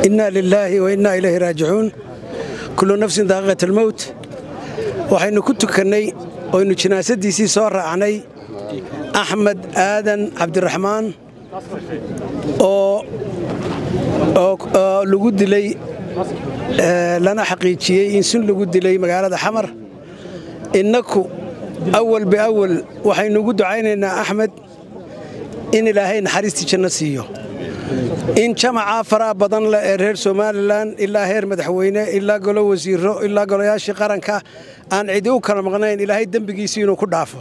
innaa lilaahi wa innaa ilayhi raajicuun kullu nafsin daaqiqat almowt waxaynu ku tukannay oynu jinaasadiisii soo raacnay axmed aadan cabdiraxmaan oo lagu dilay lana xaqiijiyey in sun lagu dilay magaalada xamar innaku awal biawal waxaynu ugu ducaynaynaa axmed in ilaahay naxariistii janno siiyo in jamacaa faraha badan leh ee reer somalilan ilaa heer madaxweyne ilaa golo wasiiro ilaa golayaashii qaranka aan cidi u kala maqnayn ilaahay dembigiisii inuu ku dhaafo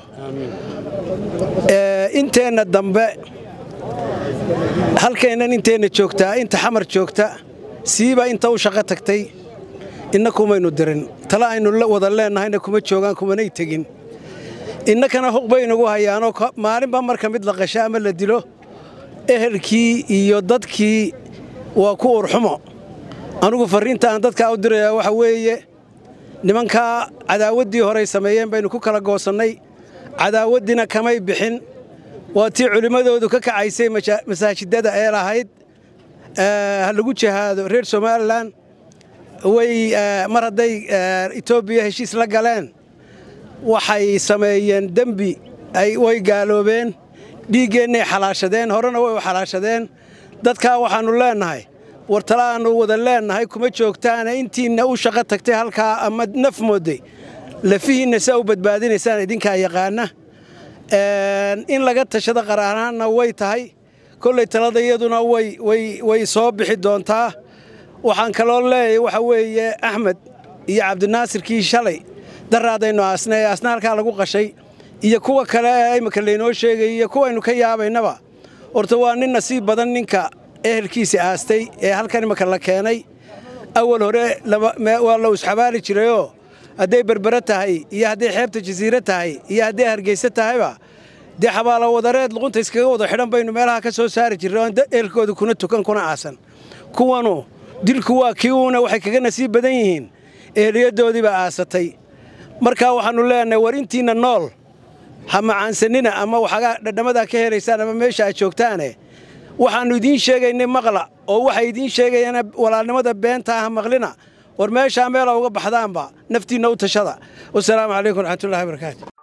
inteenna dambe halkeennan inteenna joogtaa inta xamar joogta siiba inta u shaqo tagtay inna kumaynu dirin tale aynu wada leennahayna kuma joogaan kumanay tegin innakana huq baynugu hayaanoo maalinba marka mid la qasho ama la dilo ehelkii iyo dadkii waa ku urxumo anugu farriinta aan dadkaa u dirayaa waxa weeye nimankaa cadaawaddii horey sameeyeen baynu ku kala goosannay cadaawaddiina kamay bixin waa tii culimmadoodu ka kacaysay masaajidada ee lahayd ha lagu jihaado reer somalilan way mar hadday etoobiya heshiis la galeen waxay sameeyeen dembi way gaaloobeen dhiiggeennay xalaashadeen horena way u xalaashadeen dadkaa waxaannu leennahay war tale aannu wada leennahay kuma joogtaana intiinna u shaqo tagtay halkaa ama naf moodday lafihiinna saa u badbaadinaysaan idinkaa yaqaana in laga tashado qaraanaanna way tahay kollay talada iyaduna way soo bixi doontaa waxaan kaloo leeyahay waxa weeye axmed iyo cabdinaasirkii shalay daraadaynu aasna ee aasna halkaa lagu qashay iyo kuwa kale ee imika laynoo sheegay iyo kuwaynu ka yaabaynaba horta waa nin nasiib badan ninka ehelkiisa aastay ee halkan imika la keenay awal hore waa la isxabaali jirayoo hadday berbere tahay iyo hadday xeebta jasiire tahay iyo hadday hargeyse tahayba dee xabaalo wadareed luqunta iskaga wada xidhan baynu meelaha ka soo saari jirray oon ehelkooda kuna tukan kuna aasan kuwanu dilku waa kii uuna waxay kaga nasiib badan yihiin eheliyaddoodiibaa aasatay markaa waxaannu leenahay war intiinna nool ha macaansanina ama waxagaa dhadhamadaa ka helaysaan ama meesha aad joogtaane waxaannu idiin sheegaynay maqla oo waxay idiin sheegayaan walaalnimada beenta ah maqlina war meeshaa meela uga baxdaanba naftiinna u tashada wasalaamu calaykum waraxmatullahi barakaatu